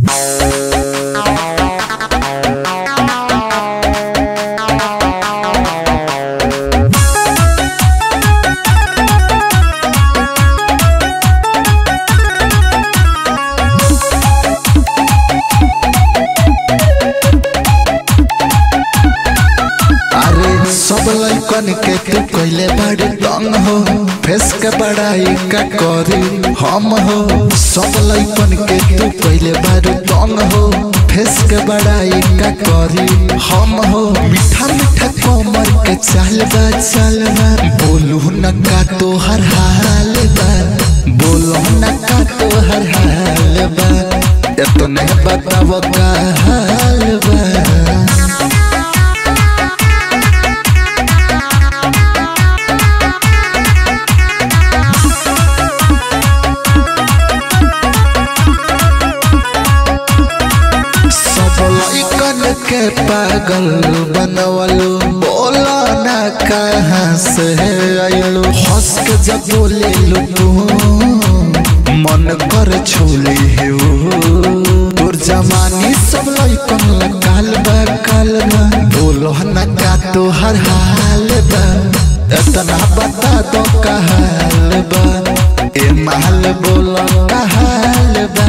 अरे सब लइकन के तू कइले बड़े तंग हो फेस के बड़ाई का करी हम हो सब लइकन के तू कइले बड़े तंग हो फेस के बड़ाई का करी हम हो मीठा मीठा कमर के चाल बा चाल बा बोलू न का तो हर हाल बा बोलो न का तो हर हाल बा इतने बताओ का हाल बा सब लइकन के पागल बनवलो बोला ना कहाँ से आइलो हंस के जब बोले लो तू मन कर छोले हो तोर जमानी सब लइकन काल बा काल बा बोलो ना का तो हर हाल बा इतना बता दो का हाल बा ए माल बोलो का हाल बा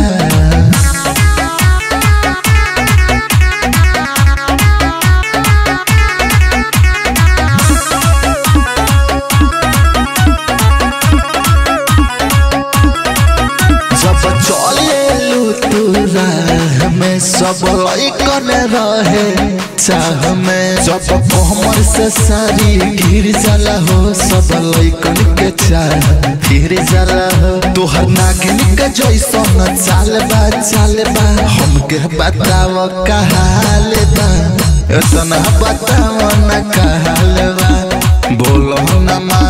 जब चले तू राह में सब लइकन रहे चाह में जब कमर से सारी गिर जाला हो सब लइकन के चाह फिर जाला हो तोहर नागिन के जैसन चाल बा चाल बा हमके बताव का हाल बा इतना बताव ना का हाल बा बोलो ना